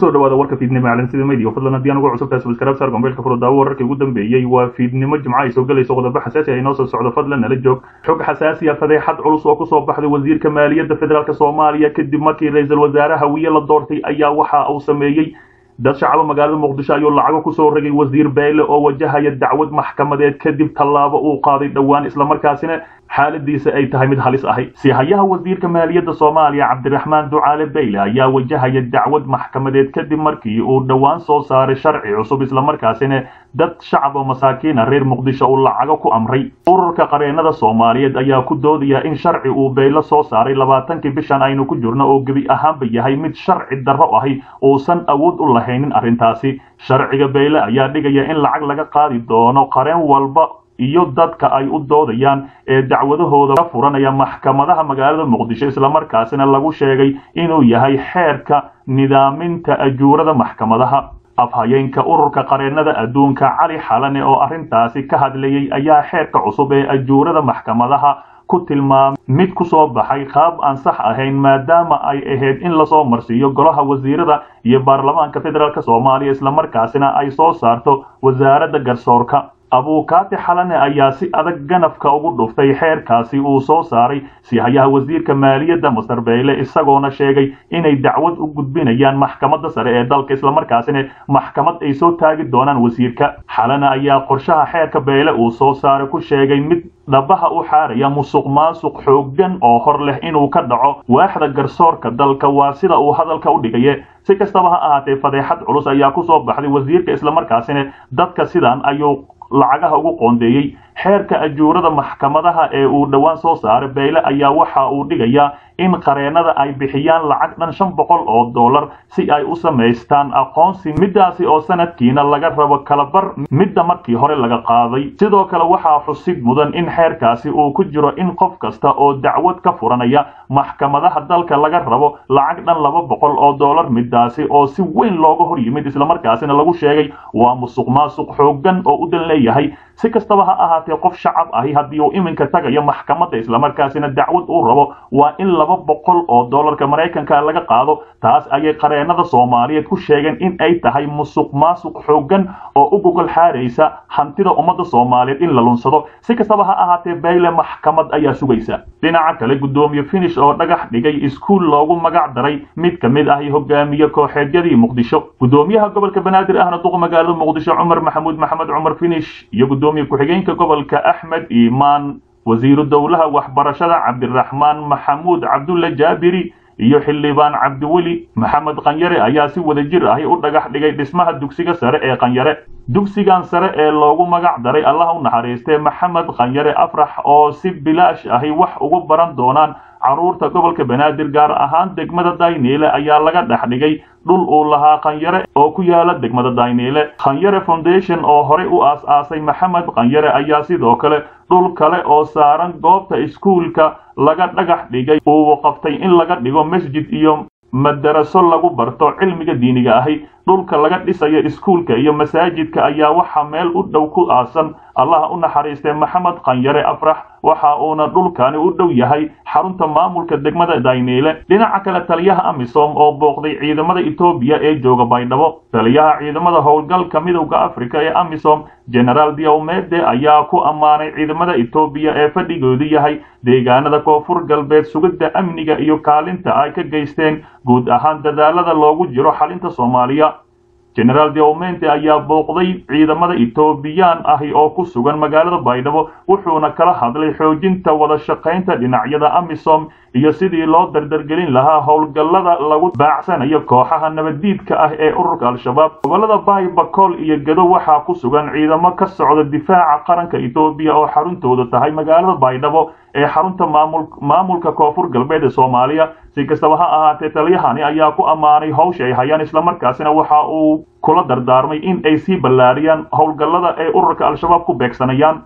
kusoo dhawaada warka fiidnimo caalamsida media fadlan haddii aan ugu cusubtahay subscribe sar gombeelka furo daawo wararkii ugu dambeeyey waa fiidnimo jimco ay soo gelayso qodobo xasaasi ah inoo soo socdo fadlan nala joog xog xasaasi ah fadeexad culus oo kusoo baxday wasiirka maaliyadda federaalk soomaaliya kadib markii ra-iisul wasaare hawiye la doortay ayaa waxa uu sameeyey dad shacaba magaalada muqdisho ayuu lacago kusoo ragay wasiir beyle oo wajahaya dacwad maxkamadeed kadib tallaabo uu qaaday dhowaan islamarkaasina xaaladiisa ay tahay mid halis ahay sihayaha wasiirka maaliyadda soomaaliya cabdiraxmaan ducaale beyle ayaa wajahaya dacwad maxkamadeed kadib markii uu dhowaan soo saaray sharci cusub islamarkaasina dad shacab oo masaakiina reer muqdisho uu lacago ku amray ururka qareenada soomaaliyeed ayaa ku doodaya in sharci uu beyle soo saaray labaatankii bishan aynu ku jirno oo gebi ahaanba yahay mid sharci darro ahi uusan awood u lahaynin arrintaasi sharciga beyle ayaa dhigaya in lacag laga qaadi doono qareen walba iyo dadka ay u doodayaan ee dacwadahooda ka furanaya maxkamadaha magaalada muqdisho islamarkaasina lagu sheegay inuu yahay xeerka nidaaminta ajuurada maxkamadaha afhayeenka ururka qareenada adduunka cali xalane oo arrintaasi ka hadlayay ayaa xeerka cusub ee ajuurada maxkamadaha ku tilmaamay mid ku soo baxay qaab aan sax ahayn maadaama ay ahayd in lasoo marsiiyo golaha wasiirada iyo baarlamaanka federaalk soomaaliya islamarkaasina ay soo saarto wasaaradda garsoorka abuukaati xalane ayaa si adag ganafka ugu dhuftay xeerkaasi uu soo saaray sihayaha wasiirka maaliyadda masar beyle isagoona sheegay inay dacwad u gudbinayaan maxkamadda sare ee dalka islamarkaasina maxkamad ay soo taagi doonaan wasiirka xalane ayaa qorshaha xeerka beyle uu soo saaray ku sheegay mid dhabaha u xaaraya musuq maasuq xooggan oo hor leh inuu ka dhaco waaxda garsoorka dalka waa sida uu hadalka u dhigaye si kastaba ha ahaatee fadeexad culus ayaa ku soo baxday wasiirka islamarkaasina dadka sidan ayuu lacagaha ugu qoondeeyey xeerka ajuurada maxkamadaha ee uu dhowaan soo saaray beyle ayaa waxa uu dhigayaa in qareenada ay bixiyaan lacag dhan shan boqol oo dollar si ay u samaystaan aqoonsi midaasi oo sanadkiina laga rabo kalabar midda markii hore laga qaaday sidoo kale waxaa xusid mudan in xeerkaasi uu ku jiro in qof kasta oo dacwad ka furanaya maxkamadaha dalka laga rabo lacag dhan laba boqol oo dollar midaasi oo si weyn looga hor yimid islamarkaasina lagu sheegay waa musuq maasuq xooggan oo u dan leeyahay si kastaba ha ahaatee qof shacab ahi haddii uu iminka tagayo maxkamadda islamarkaasina dacwad uu rabo waa in laba boqol oo dollarka maraykanka laga qaado taas ayay qareenada soomaaliyeed ku sheegeen in ay tahay musuq maasuq xooggan oo u gogol xaaraysa hantida ummadda soomaaliyeed in la lunsado si kastaba ha ahaatee bayle maxkamad ayaa sugaysa dhinaca kale guddoomiye finish oo dhagax dhigay iskuul loogu magac daray mid ka mid ahi hogaamiye kooxeedyadii muqdisho guddoomiyaha gobolka banaadir ahna duqa magaalada muqdisho cumar maxamuud maxamed cumar finish iyo gudoomiye ku-xigeenka gobolka axmed iimaan wasiiru dowlaha waxbarashada cabdiraxmaan maxamuud cabdulle jaabiri iyo xildhibaan cabdiweli maxamed qanyare ayaa si wada jir ahi u dhagax dhigay dhismaha dugsiga sare ee qanyare dugsigan sare ee loogu magac daray allah u naxariistee maxamed qanyare afrax oo si bilaash ahi wax ugu baran doonaan carruurta gobolka banaadir gaar ahaan degmada dayniile ayaa laga dhex dhigay dhul uu lahaa khanyare oo ku yaala degmada dayniile khanyare foundation oo horey u aas-aasay maxamed khanyare ayaa sidoo kale dhul kale oo saaran goobta iskuulka laga dhagax dhigay uu qabtay in laga dhigo masjid iyo madaraso lagu barto cilmiga diiniga ahi dhulka laga dhisayo iskuulka iyo masaajidka ayaa waxaa meel u dhow ku aasan allaha u naxariistay maxamed khanyare afrax waxa uuna dhulkani u dhow yahay xarunta maamulka degmada dayniile dhinaca kale taliyaha amisom oo booqday ciidamada etoobiya ee jooga baydhabo taliyaha ciidamada howlgalka midowda afrika ee amisom genaraal diomede ayaa ku ammaanay ciidamada etoobiya ee fadhigoodu yahay deegaanada koonfur galbeed sugidda amniga iyo kaalinta ay ka geysteen guud ahaan dadaalada loogu jiro xalinta soomaaliya genaraal deomente ayaa booqday ciidamada etoobiyaan ahi oo ku sugan magaalada baydhabo wuxuuna kala hadlay xoojinta wada shaqaynta dhinacyada amisom iyo sidii loo dardargelin lahaa howlgallada lagu baacsanayo kooxaha nabaddiidka ah ee ururka al-shabaab gobolada baay bakool iyo gedo waxaa ku sugan ciidamo ka socda difaaca qaranka etoobiya oo xaruntoodu tahay magaalada baydhabo ee xarunta maamulka koonfur galbeed ee soomaaliya si kastaba ha ahaatee taliyahani ayaa ku ammaanay hawsha ay hayaan islamarkaasina waxa uu kula dardaarmay in ay sii ballaariyaan howlgallada ay ururka al-shabaab ku beegsanayaan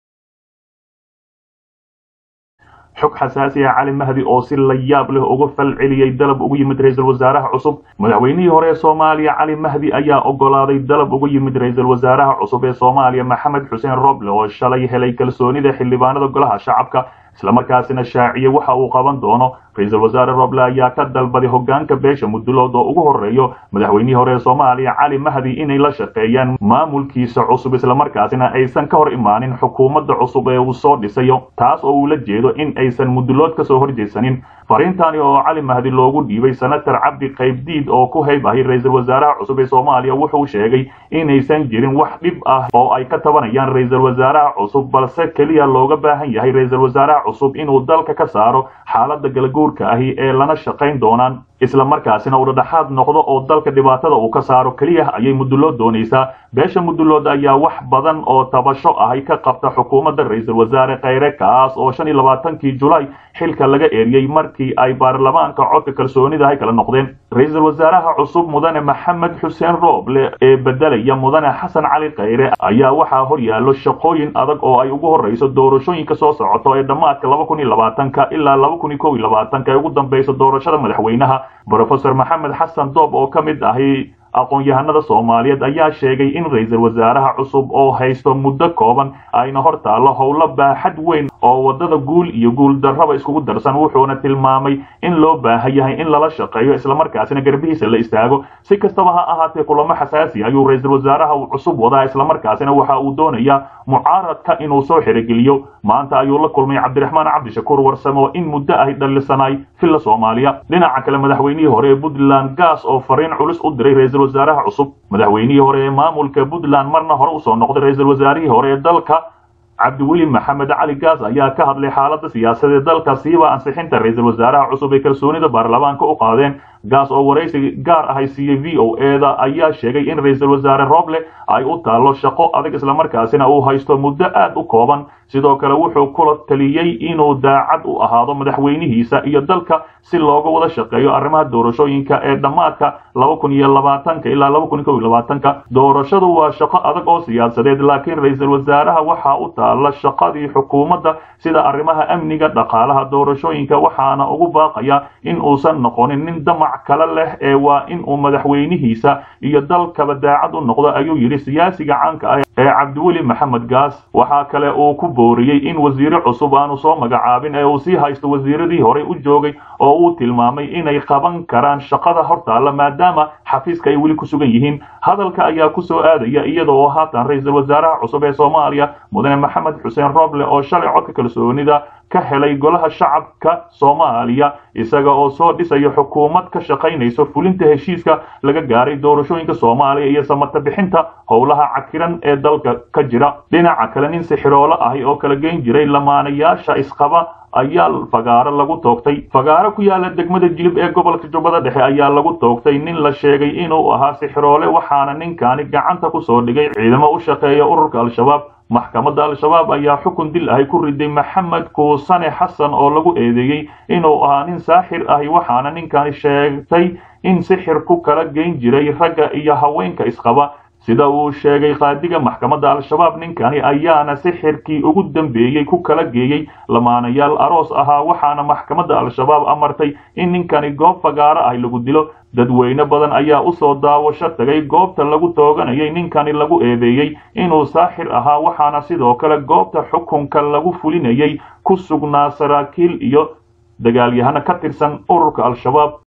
xog xasaasi ah cali mahdi oo si la yaab leh uga fal celiyey dalab ugu yimid ra-iisul wasaaraha cusub madaxweynihii hore ee soomaaliya cali mahdi ayaa ogolaaday dalab uga yimid ra-iisul wasaaraha cusub ee soomaaliya maxamed xuseen roble oo shalay helay kalsoonida xildhibaanada golaha shacabka islamarkaasina shaaciyey waxa uu qaban doono ra-iisul wasaare roble ayaa ka dalbaday hogaanka beesha mudulood oo ugu horeeyo madaxweynihii hore ee soomaaliya cali mahdi inay la shaqeeyaan maamulkiisa cusub islamarkaasina aysan ka hor imaanin xukuumadda cusub ee uu soo dhisayo taas oo uu la jeedo in aysan mudulood kasoo horjeedsanin fariintani oo cali mahdi loogu dhiibay senator cabdi qaybdiid oo ku hayb ahay ra-iisul wasaaraha cusub ee soomaaliya wuxuu sheegay inaysan jirin wax dhib ah oo ay ka tabanayaan ra-iisul wasaaraha cusub balse keliya looga baahan yahay ra-iisul wasaaraha cusub inuu dalka ka saaro xaalada galaguurka ahi ee lana shaqayn doonaan isla markaasina uu dhadhaxaad noqdo oo dalka dhibaatada uu ka saaro keliya ayay mudulood doonaysaa beesha mudulood ayaa wax badan oo tabasho ahay ka qabta xukuumadda ra-iisul wasaare kheyre kaas oo shan iyo labaatankii julaay xilka laga eeriyey markii ay baarlamaanka codka kalsoonida ay kala noqdeen ra-iisul wasaaraha cusub mudane maxamed xuseen rooble ee bedelaya mudane xasan cali kheyre ayaa waxaa hor yaallo shaqooyin adag oo ay ugu horreyso doorashooyinka soo socoto ee dhammaadka laba kun iyo labaatanka ilaa laba kun iyo kow iyo labaatanka ee ugu dambeysa doorashada madaxweynaha brofesor maxamed xasan doob oo ka mid ahi aqoon-yahanada soomaaliyeed ayaa sheegay in ra-iisul wasaaraha cusub oo haysto muddo kooban ayna hor taallo howlo baaxad weyn oo waddada guul iyo guul darraba iskugu darsan wuxuuna tilmaamay in loo baahan yahay in lala shaqeeyo islamarkaasina garbihiisa la istaago si kastaba ha ahaatee kulamo xasaasi ayuu ra-iisul wasaaraha cusub wadaa islamarkaasina waxa uu doonayaa mucaaradka inuu soo xerogeliyo maanta ayuu la kulmay cabdiraxmaan cabdishakuur warsame oo in muddo ahy dhallisanay villa soomaaliya dhinaca kale madaxweynihii hore ee puntland gaas oo fariin culus u diray ra-iisul wasaaraha cusub madaxweynihii hore ee maamulka puntland marna hore usoo noqday ra-iisul wasaarihii hore ee dalka cabdiweli maxamed cali gaas ayaa ka hadlay xaaladda siyaasadeed dalka siiba ansixinta ra-iisul wasaaraha cusub ee kalsoonida baarlamaanka u qaadeen gaas oo waraysi gaar ahay siiyey v o eda ayaa sheegay in ra-iisul wasaare roble ay u taallo shaqo adag islamarkaasina uu haysto muddo aad u kooban sidoo kale wuxuu kula taliyey inuu daacad u ahaado madaxweynihiisa iyo dalka si looga wada shaqeeyo arrimaha doorashooyinka ee dhammaadka laba kun iyo labaatanka ilaa laba kun iyo kow iyo labaatanka doorashadu waa shaqo adag oo siyaasadeed laakiin ra-iisul wasaaraha waxaa u taalla shaqadii xukuumadda sida arrimaha amniga dhaqaalaha doorashooyinka waxaana ugu baaqaya in uusan noqonin nin damac kale leh ee waa in uu madaxweynihiisa iyo dalkaba daacad u noqdo ayuu yidhi siyaasiga caanka ah ee cabdiweli maxamed gaas waxaa kale uu ku booriyey in wasiire cusub aanu soo magacaabin ee uu sii haysto wasiiradii horey u joogay oo uu tilmaamay inay qaban karaan shaqada hortaalla maadaama xafiiska ay weli ku sugan yihiin hadalka ayaa ku soo aadaya iyada oo haatan ra-iisul wasaaraha cusub ee soomaaliya mudane maxamed xuseen roble oo shalay codka kalsoonida ka helay golaha shacabka soomaaliya isaga oo soo dhisayo xukuumad ka shaqaynayso fulinta heshiiska laga gaaray doorashooyinka soomaaliya iyo samata bixinta howlaha cakiran ee dalka ka jira dhinaca kale nin sixiroolo ahi oo kala geyn jiray lamaanayaasha isqaba ayaa fagaaro lagu toogtay fagaaro ku yaala degmada jilib ee gobolka jubbada dhexe ayaa lagu toogtay nin la sheegay inuu ahaa sixiroole waxaana ninkaani gacanta ku soo dhigay ciidamo u shaqeeya ururka al-shabaab maxkamadda al-shabaab ayaa xukun dil ahi ku riday maxamed kuusane xasan oo lagu eedeeyey inuu ahaa nin saaxir ahi waxaana ninkani sheegtay in sixir ku kala geyn jiray ragga iyo haweenka isqaba sida uu sheegay qaadiga maxkamadda al-shabaab ninkani ayaana sixirkii ugu dambeeyey ku kala geeyey lamaanayaal aroos ahaa waxaana maxkamadda al-shabaab amartay in ninkani goob fagaaro ah lagu dilo dadweyne badan ayaa usoo daawasho tagay goobta lagu tooganayay ninkani lagu eedeeyey inuu saaxir ahaa waxaana sidoo kale goobta xukunka lagu fulinayay ku sugnaa saraakiil iyo dagaalyahano ka tirsan ururka al-shabaab